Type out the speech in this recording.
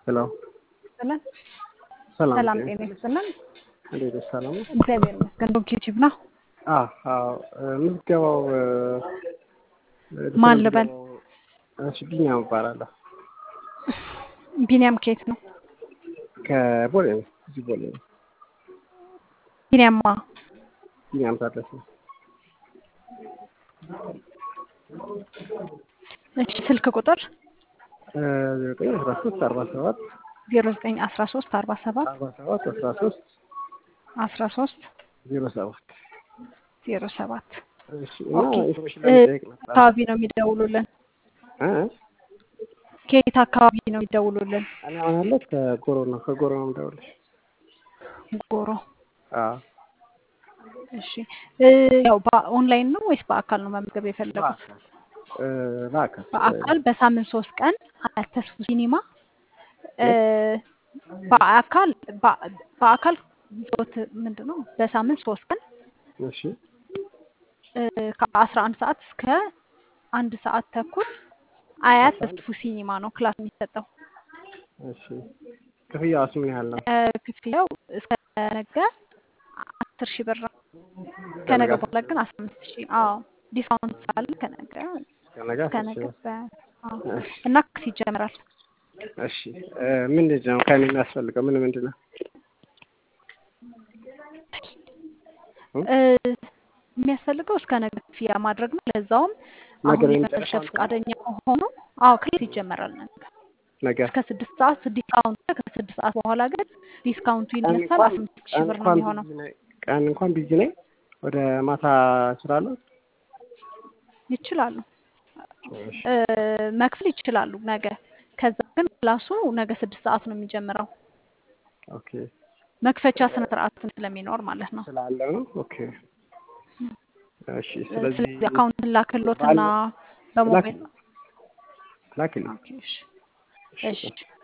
ሄሎ ይስጥልን። ሰላም ሰላም ጤና ጤና ይስጥልን። እንዴት ነሽ? ሰላም ነው? እግዚአብሔር ይመስገን። ዶክ ዩቲዩብ ነው። አዎ አዎ ምዝገባው እ፣ ማን ልበል? እሺ ቢኒያም እባላለሁ ቢኒያም ከየት ነው? ከቦሌ ነው። እዚህ ቦሌ ነው። ቢኒያማ ቢኒያም ታደሰ እሺ፣ ስልክ ቁጥር እ፣ ዘጠኝ አስራ ሶስት አርባ ሰባት ዜሮ ዘጠኝ አስራ ሶስት አርባ ሰባት አርባ ሰባት አስራ ሶስት አስራ ሶስት ዜሮ ሰባት ዜሮ ሰባት እሺ እና ኦኬ። ኢንፎርሜሽን እ፣ ለመጠየቅ ነበር። አካባቢ ነው የሚደውሉልን? እ? ከየት አካባቢ ነው የሚደውሉልን? እኔ አሁን ያለሁት ከጎሮ ነው። ከጎሮ ነው የምደውልልሽ። ጎሮ። አዎ እሺ እ፣ ያው በኦንላይን ነው ወይስ በአካል ነው መመዝገብ የፈለጉት? እ፣ በአካል በአካል በሳምንት ሶስት ቀን አያት ተስፉ ሲኒማ እ፣ በአካል በ- በአካል ዞት ምንድን ነው በሳምንት ሶስት ቀን እሺ እ፣ ከአስራ አንድ ሰዓት እስከ አንድ ሰዓት ተኩል አያት ተስፉ ሲኒማ ነው ክላስ የሚሰጠው። እሺ ክፍያውስ ምን ያህል ነው? እ፣ ክፍያው እስከ ነገ አስር ሺህ ብር ነው። ከነገ በኋላ ግን አስራ አምስት ሺህ አዎ ዲስካውንት ስላለ ከነገ ከነገ አስር ከነገ ሺህ ብር። በ- አዎ እሺ እና ክስ ይጀምራል። እሺ እ፣ ምንድን ነው ከእኔ የሚያስፈልገው? ምን ምንድን ነው? እ፣ የሚያስፈልገው እስከ ነገ ክፍያ ማድረግ ነው። ለዛውም ነገ አሁን ነው የመጨረሻ የሚጨርሰው? ፈቃደኛ ከሆኑ አዎ ክሬት ይጀመራል ነገ ነገ እስከ ስድስት ሰዓት ዲስካውንት ከስድስት ሰዓት በኋላ ግን ዲስካውንቱ ቀን ይነሳል። እንኳን አስራ አምስት ሺህ ቀን ብር ነው እንኳን የሚሆነው። ቢዚ ነኝ ቀን እንኳን ቢዚ ነኝ። ወደ ማታ እችላለሁ? ይችላሉ እሺ እ፣ መክፈል ይችላሉ ነገ። ከዛ ግን ክላሱ ነገ ስድስት ሰዓት ነው የሚጀምረው። ኦኬ መክፈቻ ስነ ስርዓት ስለሚኖር ማለት ነው። ስላለ ነው። ኦኬ እሺ እ፣ ስለዚህ ስለዚህ አካውንትን ላክሎትና ባለ በሞባይል ላኪልኝ። ኦኬ፣ እሺ፣ እሺ እሺ